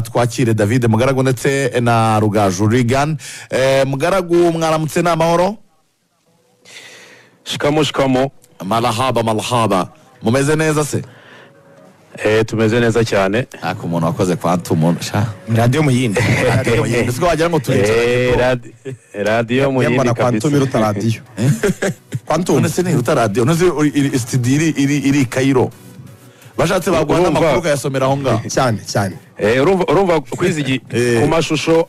twakire david mugaragu ndetse na rugaju rigani mugaragu mwaramutse ni amahoro shikamo shikamo marahaba marahaba mumeze neza se eh, tumeze neza cyane ariko umuntu wakoze kwa tumuntu sha radiyo muyindi ese ko wagira ngo turicaranye Eh, bro. radi- radiyo mu yindi yambona kwantum kabisa iruta radiyo kwantum none se ntiruta radiyo none se uri- iri studio iri iri iri i kayiro bashatse baguha Urumva. n'amakuru ukayasomera aho ngaho cyane cyane Eh, urumva urumva kwizigi Eh. ku mashusho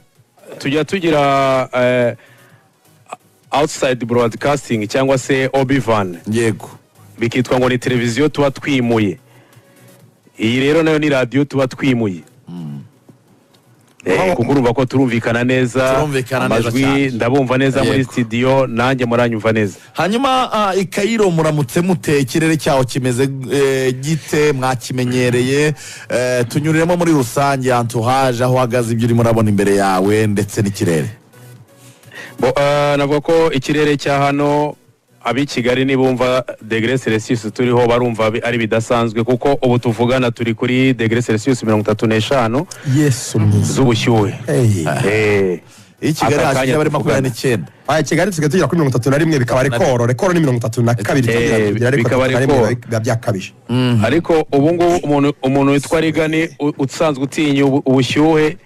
tujya tugira eh, outside broadcasting cyangwa se obivan yego bikitwa ngo ni televiziyo tuba twimuye iyi rero nayo ni radiyo tuba twimuye Eh, kuko urumva ko turumvikana neza Turumvikana neza amajwi cyane. ndabumva neza muri Yego. studio nanjye muranyumva neza hanyuma ah, i kayiro muramutse mute ikirere cyaho kimeze eh, gite mwakimenyereye Eh, tunyuriremo muri rusange antuhaje aho uhagaze ibyo urimo urabona imbere yawe ndetse n'ikirere Bo, eh, navuga ko ikirere cya hano ab'i kigali nibumva degere celsius turiho barumva bi- ari bidasanzwe kuko ubu tuvugana turi kuri degere celsius mirongo itatu n'eshanu yesu mwiza z'ubushyuhe Hey. Eh, iyo kigali aka hashyizemo kanya ari makumyabiri tuvugana. n'icyenda aya kigali tusigaye tugera kuri mirongo itatu na rimwe bikaba rekoro rekoro ni mirongo itatu na kabiri Eh, tugira tugira, ariko bikaba itatu na rimwe rekoro. biba- biba byakabije ariko ubu ngubu umuntu- umuntu witwa rigani u- usanzwe utinya ubu- ubushyuhe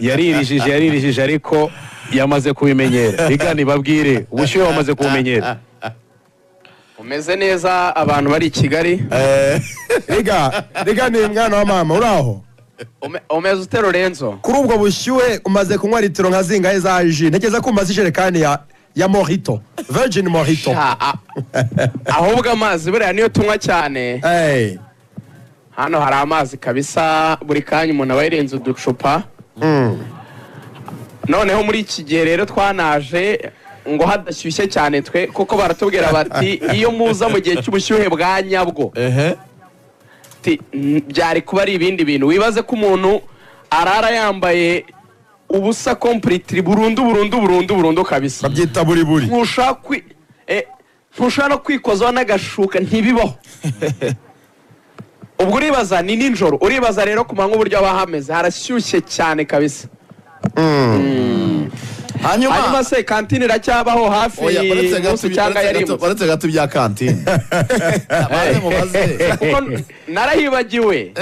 yaririjije yaririjije ariko yamaze kubimenyera rigani babwire ubushyuhe bamaze kubumenyera umeze neza abantu bari i kigali rega rega ni mwana wa mama uri aho Ume- umeze ute lorenzo kuri ubwo bushyuhe umaze kunywa litiro nka zingahe za ji ntekereza ko umaze ijerekani ya ya morito virgin morito Sha, a- ahubwo amazi buriya niyo tunywa cyane Hey. hano hari amazi kabisa buri kanya umuntu aba yirenze uducupa noneho muri iki gihe rero twanaje ngo hadashyushye cyane twe kuko baratubwira bati iyo muza mu gihe cy'ubushyuhe bwa nyabwo ehe Ati, "Mm, byari kuba ari ibindi bintu wibaze ko umuntu arara yambaye ubusa kompuriti burundu burundu burundu burundu kabisa babyita buri buri ntushaka kwi eh, ntushaka no kwikozaho n'agashuka ntibibaho ubwo uribaza ni nijoro uribaza rero ku manywa uburyo haba hameze harashyushye cyane kabisa hanyuma hanyuma se kantine iracyabaho hafi Oya, uretse gato munsi cyangwa uretse gato- yarimutse uretse gato ibya kantine Abanze mubaze. kuko narahibagiwe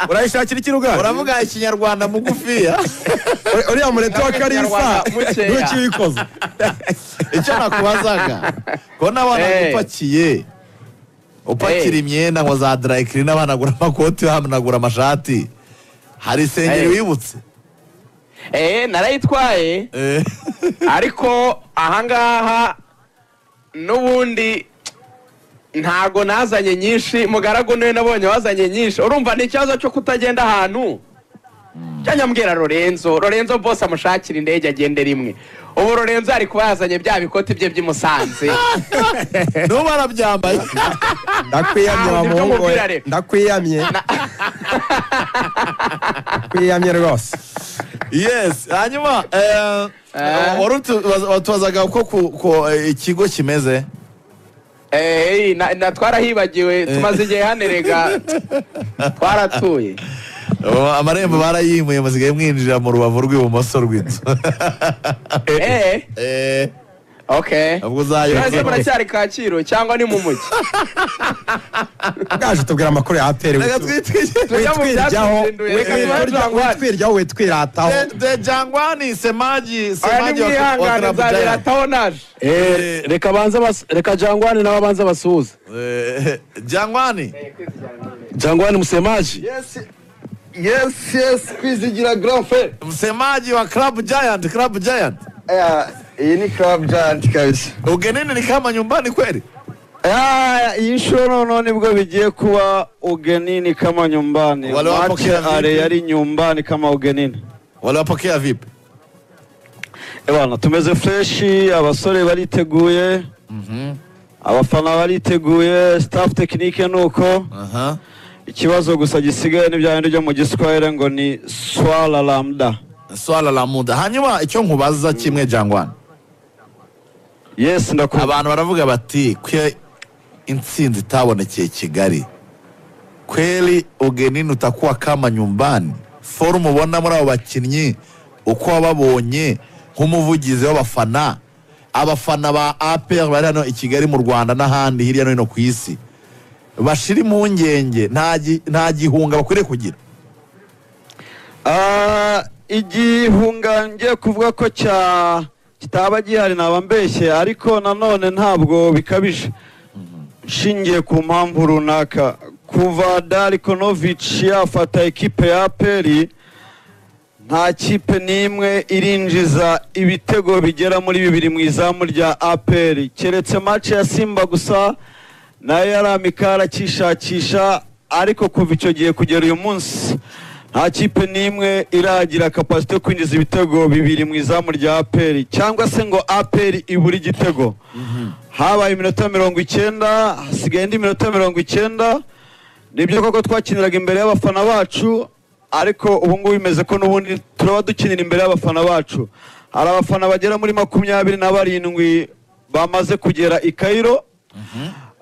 urayishakira ikirugari uravuga ikinyarwanda mugufiya uriya murete wa karisa Abanyarwanda mukeya. ntukibikoze icyo nakubazaga ko n'abana Hey. upakiye upakira Hey. imyenda ngo za darayikiri n'abanagura amakoti bahanagura amashati hari isengeri Hey. wibutse eh narayitwaye Eh, ariko ahangaha n'ubundi ntago nazanye nyinshi mugaragu niwe nabonye wazanye nyinshi urumva ni ikibazo cyo kutagenda ahantu njya nyambwira lorenzo lorenzo bose amushakira indege agende rimwe ubu lorenzo yari kuba yazanye bya bikoti bye by'i musanze n'ubu barabyambaye ndakwiyamye Ah, wa undi muhungu we. byumubwirare. ndakwiyamye ndakwiyamye rwose yesi hanyuma eh, Eh. wari utu- watubazaga uko ku- ku- eh, ikigo kimeze eee twarahibagiwe tumaze igihe hanerega twaratuye Oh, amarembo barayimuye musigaye mwinjira mu rubavu rw'ibumoso rw'inzu eee Eh, oke ubwo uzayumva. mwese muracyari kacyiru cyangwa ni mu mujyi bwaje tubwira amakuru ya aperi Reka twitwige Tujya mu witwiryaho byatsinduye, reka tujye mu witwiryaho witwirataho De- de jangwani semaji Oya semaji wa- wa nimwihangane Club nzabera Giant. ataho naje Eh, reka banza bas- reka jangwane n'ababanza basuhuze Eh, jangwani jangwane musemaji Yes, yes, kwizigira grand frere. msemaji wa club giant club giant Aya, iyi ni club giant kabisa. ugenini ni kama nyumbani kweli Aya, iyi shuro noneho nibwo bigiye kuwa ugenini kama nyumbani. Wale wapo Mache kila vipi? ale yari nyumbani kama ugenini. waliwapokea vipi Ebana, tumeze fresh, abasore bariteguye. Abafana bariteguye, staff technique nuko. aha Ikibazo gusa gisigaye ni bya bindi byo mu giswahili ngo ni swala la muda. swala la muda hanyuma icyo nkubaza kimwe jangwani Yes, ndakumva. abantu baravuga bati kwe intsinzi itabonekeye kigali kweli ugenini utakuwa kama nyumbani forumu ubona muri abo bakinnyi uko wababonye nk'umuvugizi w'abafana abafana ba APR bari hano i kigali mu rwanda n'ahandi hirya no hino ku isi bashira impungenge nta gi- nta gihunga bakwiriye kugira Ah, igihunga ngiye kuvuga ko cya kitaba gihari naba mbeshye ariko nanone ntabwo bikabije nshingiye ku mpamvu runaka kuva Darko Novic yafata ekipe ya peri nta kipe n'imwe irinjiza ibitego bigera muri bibiri mu izamu rya aperi keretse match ya simba gusa nayo yari amikara akishakisha ariko kuva icyo gihe kugera uyu munsi nta kipe n'imwe iragira kapasite yo kwinjiza ibitego bibiri mu izamu rya aperi cyangwa se ngo aperi ibure igitego habaye iminota mirongo icyenda hasigaye indi minota mirongo icyenda nibyo koko twakiniraga imbere y'abafana bacu ariko ubu ngubu bimeze ko n'ubundi turaba dukinira imbere y'abafana bacu hari abafana bagera muri makumyabiri na barindwi bamaze kugera i Cairo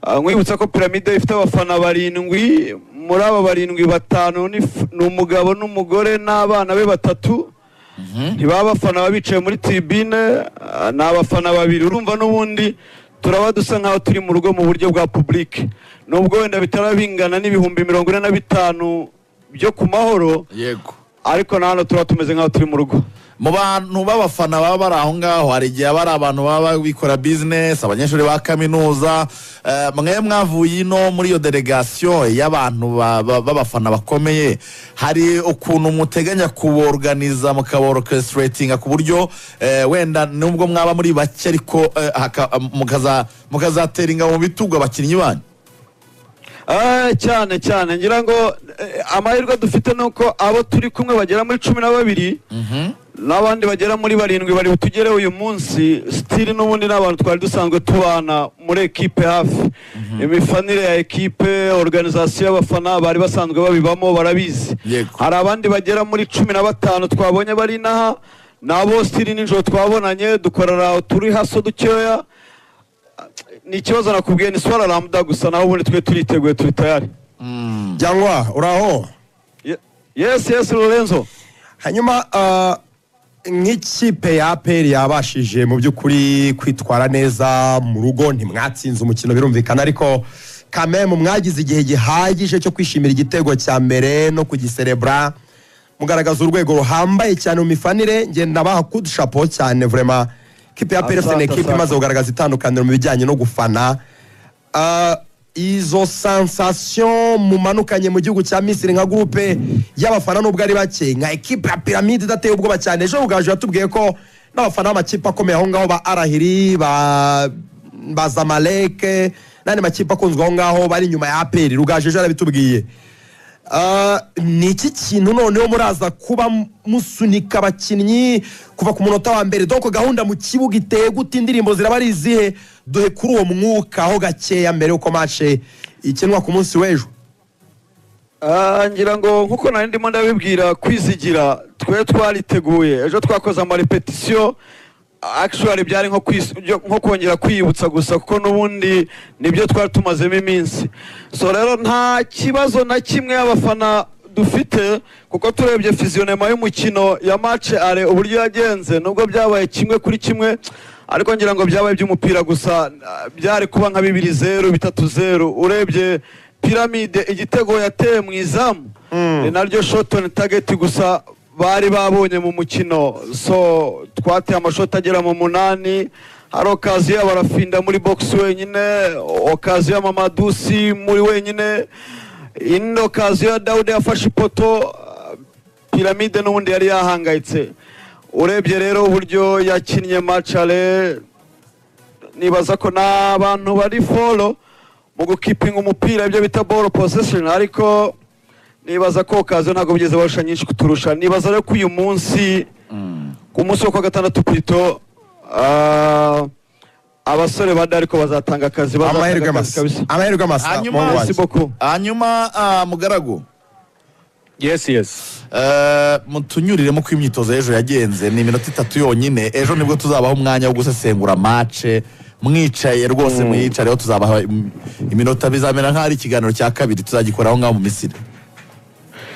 Ah, nkwibutsa ko piramide ifite abafana barindwi muri aba barindwi batanu ni f- ni umugabo n'umugore n'abana be batatu ntibaba abafana baba bicaye muri tribune ah, ni abafana babiri urumva n'ubundi turaba dusa nk'aho turi mu rugo mu buryo bwa public nubwo wenda bitaba bingana n'ibihumbi mirongo ine na bitanu byo ku mahoro yego ariko na hano turaba tumeze nk'aho turi mu rugo mu bantu b'abafana baba bari aho ngaho hari igihe bari abantu baba bikora bizinesi abanyeshuri ba kaminuza eh, mwe mwavuye ino muri iyo delegasiyo y'abantu ba- ba- b'abafana bakomeye hari ukuntu muteganya kuborganiza mukaborokesitiretinga ku buryo eh, wenda nubwo mwaba muri bake ariko eh, haka- mukaza- mukazatera ingabo mu bitugu abakinnyi banyu Ah, cyane cyane ngira ngo eh, amahirwe dufite ni uko abo turi kumwe bagera muri cumi na babiri n'abandi bagera muri barindwi bari butugere uyu munsi sitiri n'ubundi n'abantu twari dusanzwe tubana muri ekipe hafi imifanire ya ekipe organizasiyo y'abafana bari basanzwe babibamo barabizi Yego. hari abandi bagera muri cumi na batanu twabonye bari inaha nabo sitiri nijoro twabonanye dukorera turi haso dukeya ni ikibazo nakubwiye ni swara ramuda gusa naho ubundi twe turiteguye turi tayari Jyangwa uraho Ye- yes yes lorenzo hanyuma ah, nk'ikipe ya APR yabashije mu by'ukuri kwitwara neza mu rugo ntimwatsinze umukino birumvikana ariko kamemu mwagize igihe gihagije cyo kwishimira igitego cya mbere no kugiserebura mugaragaza urwego ruhambaye cyane mu mifanire ngenda baha kudushapo cyane vrema kipe ya APR Asante, ni ekipe asante. imaze kugaragaza itandukaniro mu bijyanye no gufana Ah, izo sansasiyo mumanukanye mu gihugu cya misiri nka gurupe y'abafana nubwo ari bake nka ekipe ya piramide idateye ubwoba cyane ejo buganje yatubwiye ko n'abafana b'amakipe akomeye aho ngaho ba arahiri ba ba zamaleke n'andi makipe akunzwe aho ngaho bari inyuma ya aperi rugaju ejo yarabitubwiye Ah, ni iki kintu noneho muraza kuba musunika abakinnyi kuva ku munota wa mbere doko gahunda mu kibuga iteye gute indirimbo ziraba ari izihe duhe kuri uwo mwuka aho gakeya mbere y'uko mace ikinwa ku munsi w'ejo Ah, ngira ngo nkuko nari ndimo ndabibwira kwizigira twe twariteguye ejo twakoze amarepetisiyo actually byari nko kwis- byo- nko kongera kwiyibutsa gusa kuko n'ubundi nibyo twari tumazemo iminsi so rero nta kibazo na kimwe abafana dufite kuko turebye fiziyonema y'umukino ya mace are uburyo yagenze nubwo byabaye kimwe kuri kimwe ariko ngira ngo byabaye iby'umupira gusa ah, byari kuba nka bibiri zeru bitatu zeru urebye piramide igitego yateye mu izamu ni naryo shotoni tageti gusa bari babonye mu mukino so twateye amashoti agera mu munani hari okaziyo barafinda muri bogisi wenyine okaziyo mamadusi muri wenyine indi okaziyo ya dawude yafashe ipoto piramide n'ubundi yari yahangayitse urebye rero uburyo yakinnye macare nibaza ko n'abantu bari folo mu gukipinga umupira ibyo bita ball possession ariko nibaza ko okaziyo ntabwo bigeze barusha nyinshi kuturusha nibaza rero ko uyu munsi ku munsi wo kuwa gatandatu pito ah, abasore ba dariko bazatanga akazi bazatanga amahirwe akazi masa kabisa. amahirwe masa Hanyuma- mungu Merci wanjye. beaucoup. hanyuma ah, mugaragu yesi yesi Eh, mutunyuriremo ko imyitozo y'ejo yagenze ni iminota itatu yonyine ejo nibwo tuzabaho umwanya wo gusesengura mace mwicaye rwose mwiyicareho tuzabaha im- iminota bizamera nk'aho ari ikiganiro cya kabiri tuzagikora aho ngaho mu misiri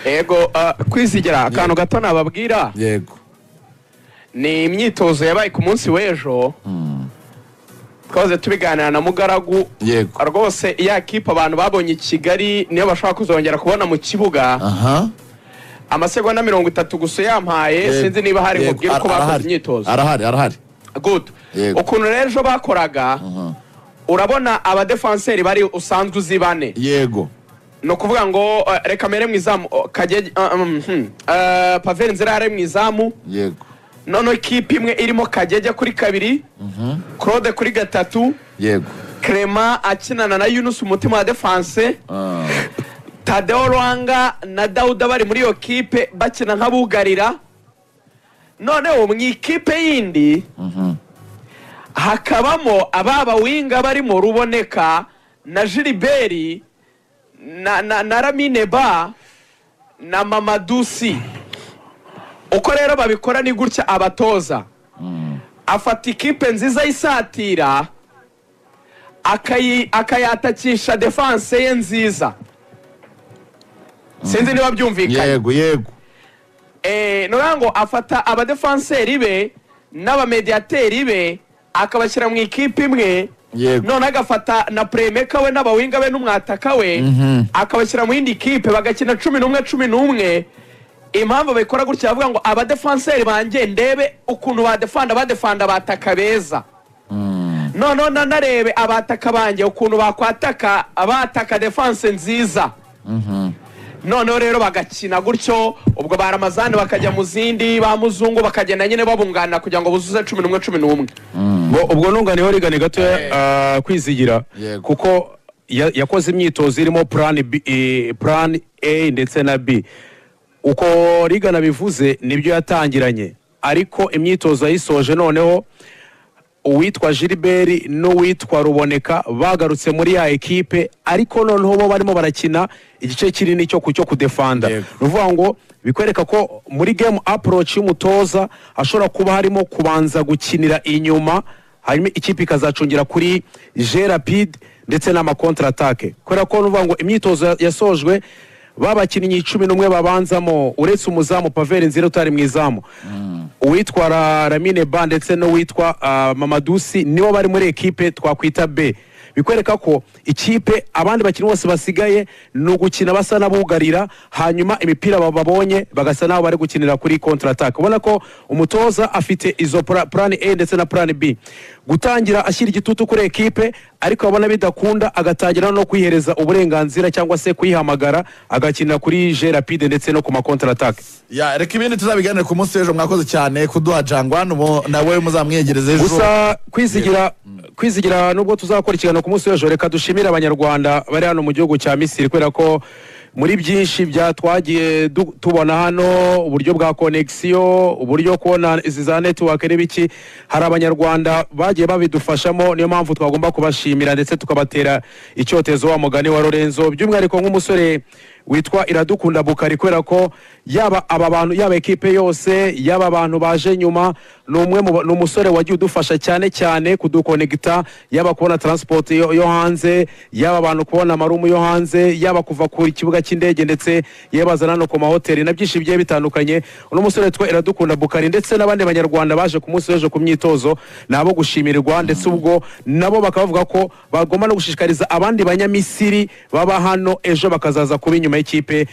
yego ah, kwizigira akantu gato nababwira yego ni imyitozo yabaye ku munsi w'ejo twahoze tubiganira na mugaragu yego rwose iya kipe abantu babonye i kigali niyo bashobora kuzongera kubona mu kibuga aha amasegonda mirongo itatu gusa uyampaye Yego. sinzi niba hari Yego. mubwire ko Ara- bakoze arahari. imyitozo arahari arahari Good. Yego. ukuntu rero ejo bakoraga Aha. urabona abadefanseri bari usanzwe uzi bane yego ni ukuvuga ngo eh, reka mere mu izamu oh, kage ah, mm, hmm. Eh, paveri nzira yari mu izamu yego noneho ikipe imwe irimo kagege kuri kabiri claude kuri gatatu yego clement akinana na yunus umutima wa defanse Ah, tadeo rwanga na dawuda bari muri iyo kipe bakina nk'abugarira noneho mu ikipe yindi mhm. hakabamo ababa winga barimo ruboneka na jiriberi na, na, na ramine ba na mamadusi uko rero babikora ni gutya abatoza afata ikipe nziza y'isatira akayi- akayatakisha defanse ye nziza sinzi niba byumvikanye yego yego Eh, ni ukuvuga ngo afata abadefanseri be n'abamediyateri be akabashyira mu ikipe imwe yego noneho agafata na puremeka we n'abawinga be n'umwataka we Mhm. akabashyira mu yindi kipe bagakina cumi n'umwe cumi n'umwe impamvu babikora gutya bavuga ngo abadefanseri banjye ndebe ukuntu badefanda badefanda abataka beza noneho na- narebe abataka banjye ukuntu bakwataka abataka defanse nziza noneho rero bagakina gutyo ubwo ba ramazani bakajya mu zindi ba muzungu bakagenda nyine babunganira kugira ngo buzuze cumi n'umwe cumi n'umwe Bo- ubwo nunganiyeho rigane gatoya ah, kwizigira Yego. kuko ya- yakoze imyitozo irimo plan B, eh, plan a ndetse na b uko rigana bivuze nibyo yatangiranye ariko imyitozo yayisoje noneho uwitwa gilbert n'uwitwa ruboneka bagarutse muri ya ekipe ariko noneho bo barimo barakina igice kinini cyo ku- cyo kudefanda Yego. ni ukuvuga ngo bikwereka ko muri game approach y'umutoza hashobora kuba harimo kubanza gukinira inyuma hanyuma ikipe ikazacungira kuri je rapide ndetse n'amakontra atake kubera ko nuvuga ngo imyitozo ya- yasojwe babakinnyi cumi n'umwe babanzamo uretse umuzamu paveri nzira utari mu izamu uwitwara ramine ba ndetse n'uwitwa ah, mamadusi nibo bari muri ekipe twakwita b bikwereka ko ikipe abandi bakinnyi bose basigaye ni ugukina basa n'abugarira hanyuma imipira ba- babonye bagasa n'aho bari gukinira kuri kontra atake ubona ko umutoza afite izo pla- plan a ndetse na plan b gutangira ashyira igitutu kuri ekipe ariko abona bidakunda agatangira no kwihereza uburenganzira cyangwa se kuyihamagara agakinira kuri je rapide ndetse no ku makontra atake ya reka ibindi tuzabiganire ku munsi w'ejo mwakoze cyane kuduha jangwa nubu- nawe muzamwiyegereza ejo gusa kwizigira kwizigira nubwo tuzakora ikiganiro ku munsi w'ejo reka dushimire abanyarwanda bari hano mu gihugu cya misiri kubera ko muri byinshi bya twagiye du- tubona hano uburyo bwa konegisiyo uburyo kubona izi za netiwake n'ibiki hari abanyarwanda bagiye babidufashamo niyo mpamvu twagomba kubashimira ndetse tukabatera icyotezo wa mugani wa lorenzo by'umwihariko nk'umusore witwa iradukunda bukari kubera ko yaba aba bantu yaba ekipe yose yaba abantu baje nyuma ni umwe mu ba- ni umusore wagiye udufasha cyane cyane kudukonegita yaba kubona transport yo, yo hanze yaba abantu kubona amarumu yo hanze yaba kuva ku kibuga cy'indege ndetse yabazana no ku mahoteli na byinshi bigiye bitandukanye uno musore witwa iradukunda bukari ndetse n'abandi banyarwanda baje ku munsi w'ejo ku myitozo ni abo gushimirwa ndetse ubwo nabo bakaba bavuga ko bagomba no gushishikariza abandi banyamisiri baba hano ejo bakazaza kuba inyuma y'ikipe